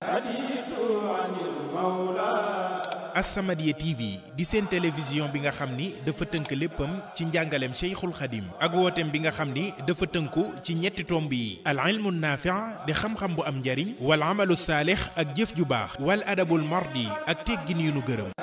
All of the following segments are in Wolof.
As-Samadiyya TV di seen télévision bi nga xam ni dafa tënk léppam ci njàngaleem Cheikhul Khadim ak wooteem bi nga xam ni dafa tënku ci ñetti tomb yi al ilmu naafi' di xam-xam bu am njariñ wal amalu saalix ak jëf ju baax wal adabul mardi ak teggin yu nu gërëm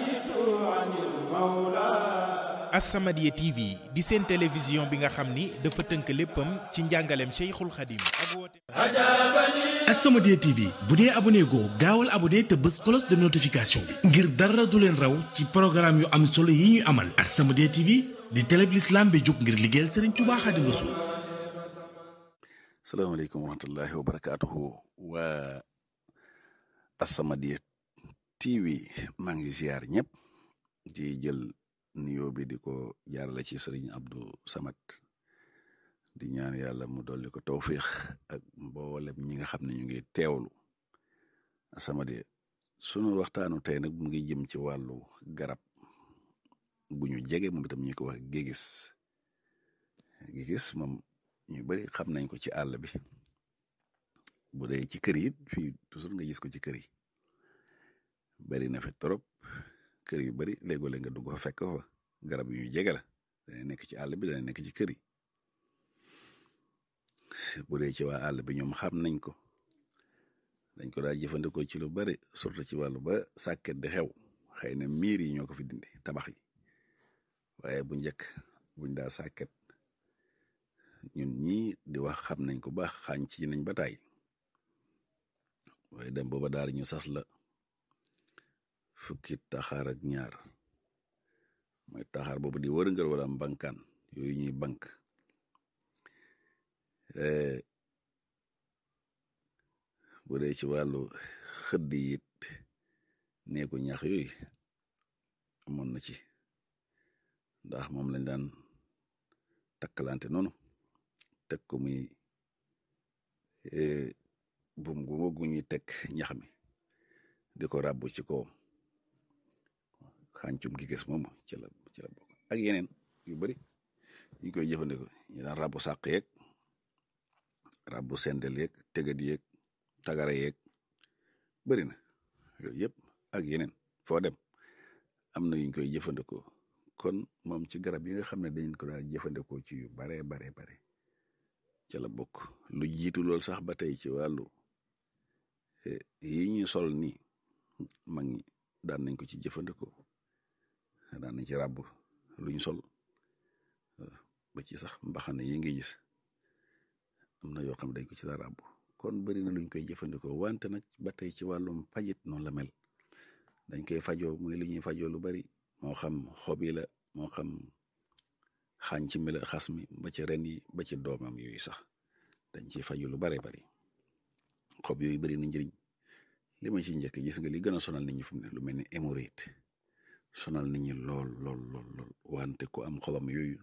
As-Samadiyya TV di seen télévision bi nga xam ni dafa tënk léppam ci njàngaleem Cheikhul Khadim ak wooteem As-Samadiyya TV bu dee abonné goo gaawal abonné te bës cloche de notification bi ngir dara du leen raw ci programme yu am solo yi ñuy amal As-Samadiyya TV di télé bi l'islam bi jóg ngir liggéeyal Serigne Touba Khadim Rassoul salaamaaleykum wa rahmatullahi wa barakaatuhu waa As-Samadiyya TV maa ngi ziar ñëpp di jël nuyoo bi di ko jaarale ci Serigne Abdou Samad di ñaan yàlla mu dolli ko tawfiix ak mboolem ñi nga xam ne ñu ngi teewlu As-Samadiyya sunu waxtaanu tey nag mu ngi jëm ci wàllu garab gu ñu jege moom itam ñu ko wax gégis gégis moom ñu bari xam nañ ko ci àll bi bu dee ci kër yi fii toujours nga gis ko ci kër yi bari na fi trop kër yu bari léegoo-léeg nga dugg fa fekk fa garab yu ñu jege la dana nekk ci àll bi dana nekk ci kër yi bu dee ci waa àll bi ñoom xam nañ ko dañ ko daa jëfandikoo ci lu bari surtout ci wàllu ba sàkket di xew xëy na miir yi ñoo ko fi dindi tabax yi waaye bu njëkk buñ daa sàkket ñun ñii di wax xam nañ ko baax xaañ ci nañ ba taay waaye dem booba daal ñu sas la fukki taxaar ak ñaar mooy taxaar boobu di wërngal wala mbankaan yooyu ñuy bank bu dee ci wàllu xëdd yi it neeku ñax yooyu amoon na ci ndax moom lañ daan takkalante noonu teg ko muy bum gu gu ñuy teg ñax mi di ko ràbbu ci kaw xàncum gi gis moom ci la ci la bokk ak yeneen yu bari ñu koy jëfandikoo ñu daan ràbbu sàq yeeg ràbbu sendel yeeg tegat yeeg tagara yeeg bari na yooyu yëpp ak yeneen foo dem am na yuñ koy jëfandikoo kon moom ci garab yi nga xam ne dañ ko daal jëfandikoo ci yu baree bare bare ca la bokk lu jiitu lool sax ba tey ci wàllu yi ñu sol nii mag ñi daan nañ ko ci jëfandikoo daan nañ ci ràbb luñ sol ba ci sax mbaxane yi nga gis am na yoo xam dañ ko ci daa ràbb kon bari na luñ koy jëfandikoo wante nag ba tey ci wàllum fajit noonu la mel dañ koy fajoo muy lu ñuy fajoo lu bari moo xam xob yi la moo xam xànc mi la xas mi ba ci ren yi ba ci doomam yooyu sax dañ ciy faju lu bare bari xob yooyu bari na njëriñ li ma ci njëkk gis nga li gën a sonal nit ñi fu mu ne lu mel ni hémorroïde sonal nit ñi lool lool lool lool wante ku am xobam yooyu